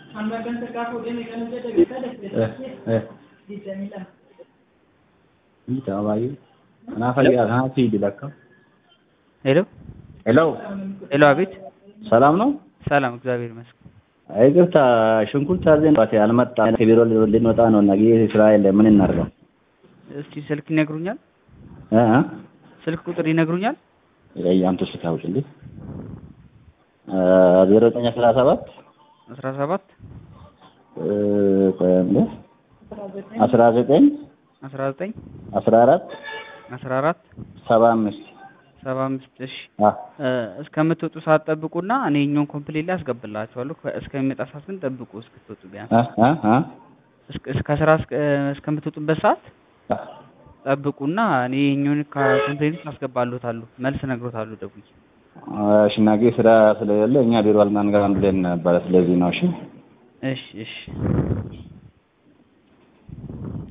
ሄሎ ሄሎ ሄሎ፣ አቤት። ሰላም ነው? ሰላም፣ እግዚአብሔር ይመስገን። ይቅርታ ሽንኩርት አዘን ባት አልመጣ ከቢሮ ልንወጣ ነው እና ጊዜ ስራ የለ ምን እናድርገው? እስቲ ስልክ ይነግሩኛል? እ እ ስልክ ቁጥር ይነግሩኛል? ያንተ ስልክ አውጭልኝ ዜሮ ዘጠኝ አስራ ሰባት አስራ ሰባት ቆይ አንዴ አስራ ዘጠኝ አስራ ዘጠኝ አስራ አራት አስራ አራት ሰባ አምስት ሰባ አምስት እሺ አ እስከምትወጡ ሰዓት ጠብቁና እኔ እኛውን ኮምፕሌት ላይ አስገባላችኋለሁ። ከ- እስከሚመጣ ሰዓት ግን ጠብቁ። እስክትወጡ ቢያንስ አ አ አ እስከ- እስከ ስራ እስከ- እስከምትወጡበት ሰዓት ጠብቁና እኔ እኛውን ኮምፕሌት ውስጥ አስገባለታለሁ። መልስ እነግሮታለሁ ደውዬ። እሺ ነገ ስራ ስለሌለ እኛ ቢሮ አልማን ጋር ብለን ነበረ። ስለዚህ ነው። እሺ እሺ እሺ